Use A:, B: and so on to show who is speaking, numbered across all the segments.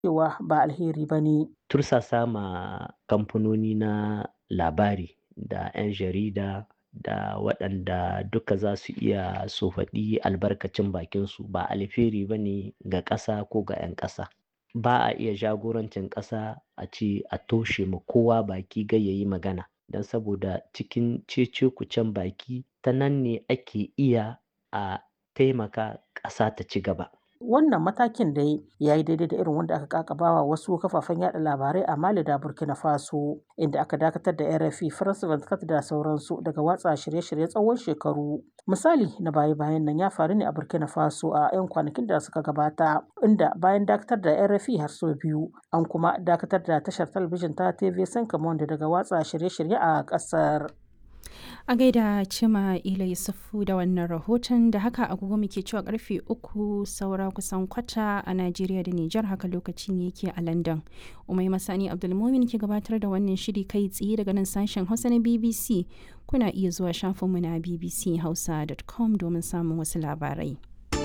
A: cewa ba alheri ba ne.
B: Tursasa ma kamfanoni na labari da 'yan jarida da waɗanda duka za su iya su faɗi albarkacin bakinsu ba alheri ba ne ga ƙasa ko ga 'yan ƙasa. Ba a iya jagorancin ƙasa a ce a toshe ma kowa baki gai ya yi magana. Don saboda cikin cece-kucen baki ta nan ne ake iya a taimaka ƙasa ta ci gaba.
A: Wannan matakin dai ya yi daidai da irin wanda aka ƙaƙabawa wasu kafafen yaɗa labarai a Mali da Burkina Faso, inda aka dakatar da RFI, France 24 da sauransu daga watsa shirye-shirye tsawon shekaru. Misali na baya-bayan nan ya faru ne a Burkina Faso a 'yan kwanakin da suka gabata, inda bayan dakatar da RFI har sau biyu, an kuma dakatar da tashar talabijin ta TV5 Monde daga watsa shirye-shirye a ƙasar.
C: A gaida Cima Ila Yusufu da wannan rahoton da haka agogo muke cewa karfe uku saura kusan kwata a Najeriya da Nijar haka lokaci ne yake a London. Umai Masani Abdulmumin ke gabatar da wannan shiri kai tsaye daga nan sashen Hausa na BBC. Kuna iya zuwa shafinmu na bbchausa.com domin samun wasu labarai.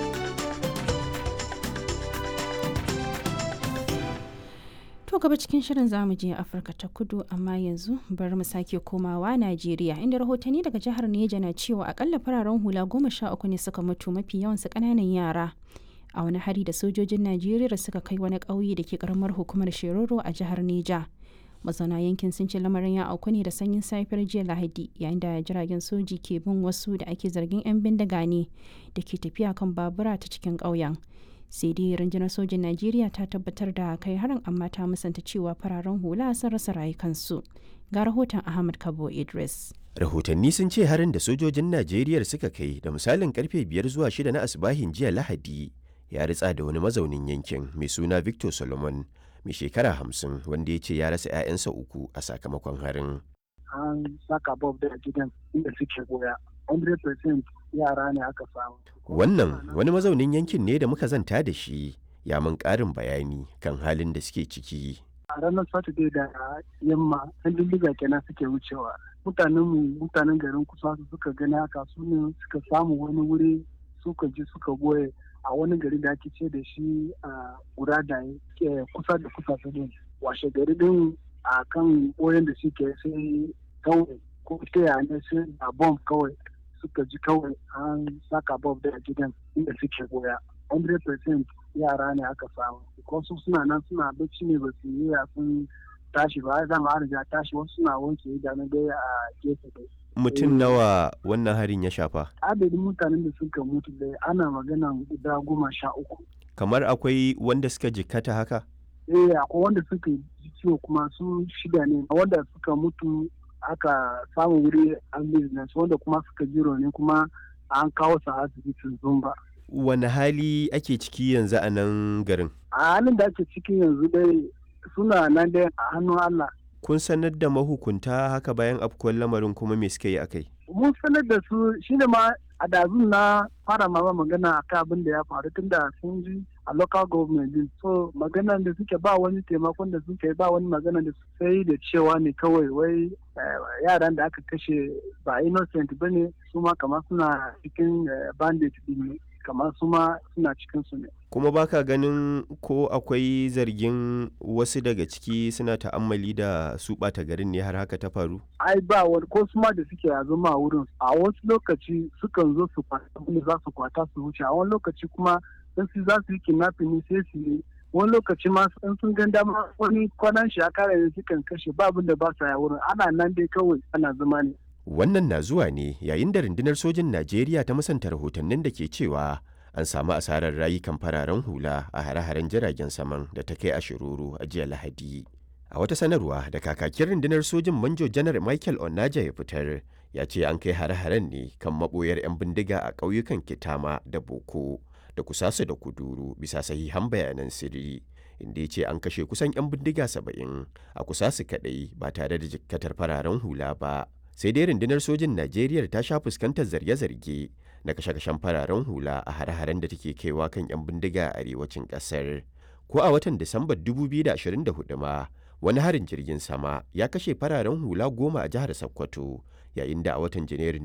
C: To gaba cikin shirin zamu je Afirka ta kudu amma yanzu bari mu sake komawa Najeriya inda rahotanni daga jihar Neja na cewa akalla fararen hula goma sha uku ne suka mutu mafi yawansu ƙananan yara. A wani hari da sojojin Najeriya suka kai wani ƙauye da ke karamar hukumar Shiroro a jihar Neja. Mazauna yankin sun ce lamarin ya auku ne da sanyin safiyar jiya Lahadi yayin da jiragen soji ke bin wasu da ake zargin 'yan bindiga ne da ke tafiya kan babura ta cikin ƙauyen. sai dai rundunar sojin najeriya ta tabbatar da kai harin amma ta musanta cewa fararen hula sun rasa rayukansu ga rahoton ahmad kabo idris
D: rahotanni sun ce harin da sojojin najeriya suka kai da misalin karfe biyar zuwa shida na asibahin jiya lahadi ya ritsa da wani mazaunin yankin mai suna victor solomon mai shekara hamsin wanda ya ce ya rasa 'ya'yansa uku a sakamakon harin
E: an saka bob da gidan inda suke goya 100% yara ne aka samu.
D: Wannan wani mazaunin yankin ne da muka zanta da shi ya mun ƙarin bayani kan halin da suke ciki.
E: A ranar Saturday da yamma, ɗan dindiga kenan suke wucewa. Mutanen mutanen garin kusa su suka gani haka su ne suka samu wani wuri suka je suka goye a wani gari da ake ce da shi a guda da kusa da kusa su ne. Washe gari din a kan boyen da suke sai kawai ko ta ne sai a bomb kawai suka ji kawai an saka bob da gidan inda suke goya 100% yara ne aka samu wasu suna nan suna bacci ne ba su yi sun tashi ba zan ma riga tashi wasu suna wanke idanu dai a gefe dai
D: mutum nawa wannan harin ya shafa
E: adadin mutanen da suka mutu dai ana magana guda goma sha uku
D: kamar akwai wanda suka jikkata haka
E: eh akwai wanda suka ji ciwo kuma su shida ne wanda suka mutu aka samu wuri an business wanda kuma suka jiro ne kuma an kawo su asibitin zumba.
D: Wani hali ake ciki yanzu a nan garin?
E: A halin da ake ciki yanzu dai suna nan dai a hannun Allah.
D: Kun sanar da mahukunta haka bayan afkuwar lamarin kuma me suka yi akai?
E: Mun sanar da su shi ne ma a dazun na fara ma magana a kan abin da ya faru tun da sun ji a local government din so magana da suke ba wani taimakon da suke ba wani magana da sai da cewa ne kawai wai yaran da aka kashe ba innocent ba ne su ma kamar suna cikin bandit din ne kamar su ma suna cikin su ne
D: kuma baka ganin ko akwai zargin wasu daga ciki suna ta'ammali da su ɓata garin ne har haka ta faru
E: ai ba wani ko su ma da suke a zama a wurin a wasu lokaci sukan zo su kwata abin za su kwata su wuce a wani lokaci kuma in su za su yi kidnapping ne sai su yi wani lokaci ma in sun gan dama wani kwanan shi a kare ne sukan kashe ba abin da ba sa ya wurin ana nan dai kawai ana zama ne
D: wannan na zuwa ne yayin da rundunar sojin najeriya ta musanta rahotannin da ke cewa an samu asarar rayukan fararen hula a hare-haren jiragen saman da ta kai a shiruru a jiya lahadi a wata sanarwa da kakakin rundunar sojin manjo janar michael onaja ya fitar ya ce an kai hare-haren ne kan maboyar 'yan bindiga a ƙauyukan kitama da boko da kusasa da kuduru bisa sahihan bayanan sirri inda ya ce an kashe kusan 'yan bindiga saba'in a kusasu kaɗai ba tare da jikkatar fararen hula ba sai dai rundunar sojin najeriya ta sha fuskantar zarge-zarge na kashe-kashen fararen hula a hare-haren da take kaiwa kan 'yan bindiga a arewacin kasar ko a watan disambar 2024 ma wani harin jirgin sama ya kashe fararen hula goma a jihar sokoto yayin da a watan janairun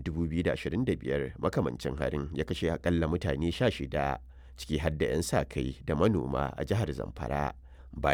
D: 2025 makamancin harin ya kashe akalla mutane 16 ciki har da 'yan sa kai da manoma a jihar zamfara